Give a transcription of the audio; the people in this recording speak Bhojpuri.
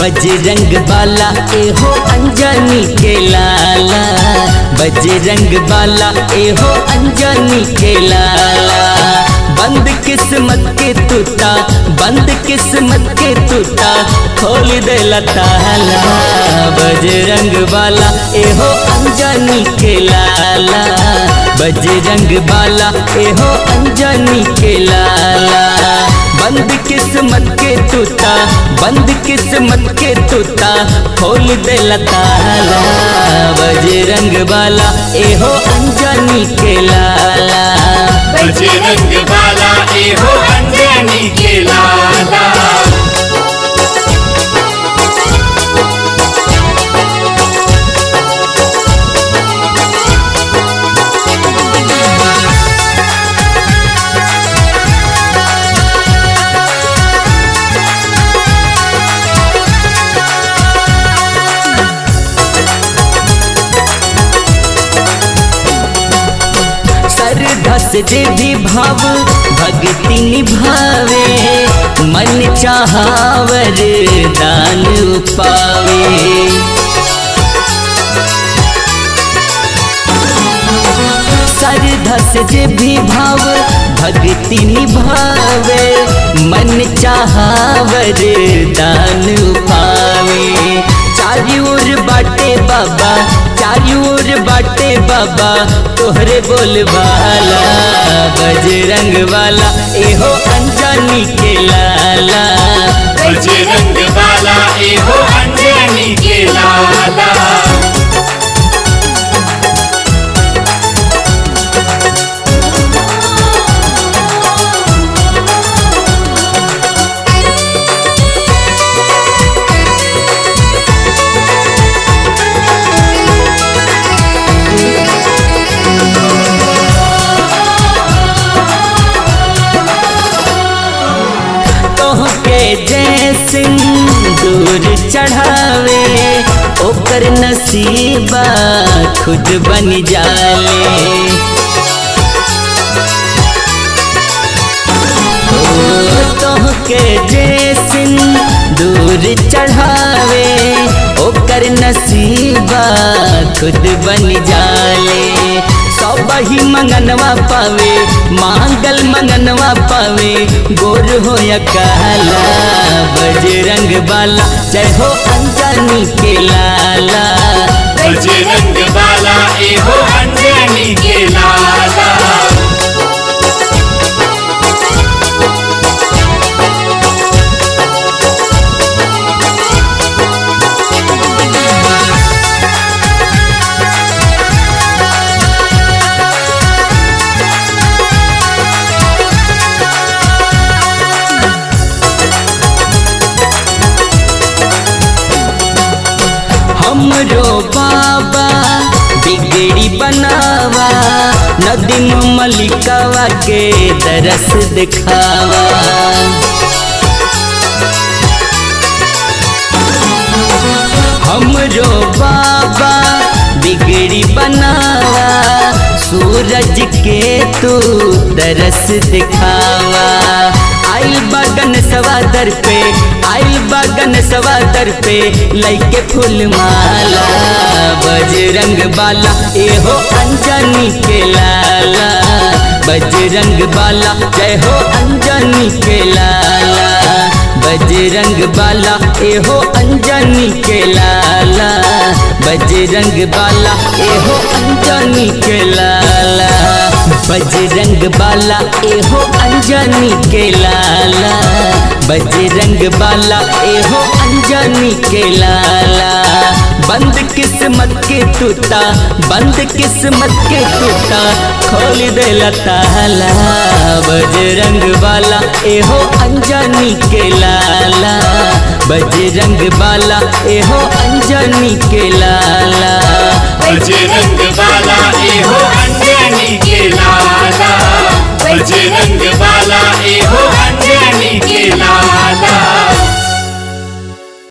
बजरंग बाला एहो अंजनी के लाला बजरंग बाला एहो अंजनी के लाला बंद किस्मत के टूटा बंद किस्मत के टूटा खोल दे ताला बजरंग बाला एहो अंजनी के लाला बजरंग बाला एहो अंजनी के लाला बंद किस्मत के टूटा बंद किस्मत के टूटा खोल दे ताला बजरंग बाला एहो अंजनी के लाला बजरंग बाला एहो अंजनी के लाला श्रद्धा से देवी भाव भक्ति निभावे मन चाहावर दान पावे श्रद्धा से देवी भाव भक्ति निभावे मन चाहावर दान पावे चारी ओर बाटे बाबा चारी ओर बाटे बाबा तोहरे बोल वाला बजरंग वाला एहो अंजनी के लाला बजरंग बाला एहो अंजनी के लाला तोहके जय सिंदूर चढ़ावे ओकर नसीबा खुद बन जाले ओ, तोहके जय सिंदूर चढ़ावे ओकर नसीबा खुद बन जाले सब ही मंगनवा पावे मांगल मंगनवा पावे गोर हो या काला बजरंग बाला जय हो अंजनी के लाला बजरंग बाला एहो अंजनी के लाला हमरो बाबा बिगड़ी बनावा नदी में मलिकावा के दरस दिखावा हमरो बाबा बिगड़ी बनावा सूरज के तू दरस दिखावा आइल बगन सवादर पे आइल बगन सवादर पे लैके फूल माला बजरंग बाला एहो अंजनी के लाला बजरंग बाला जय हो अंजनी के लाला बजरंग बाला एहो अंजनी के लाला बजरंग बाला एहो अंजनी के लाला बजरंग बाला एहो अंजनी के लाला बजरंग बाला एहो अंजनी के लाला बंद किस्मत के टूटा बंद किस्मत के टूटा खोल दे ताला बजरंग बाला एहो अंजनी के लाला बजरंग बाला एहो अंजनी के लाला बजरंग बाला एहो अंजनी के लाला बजरंग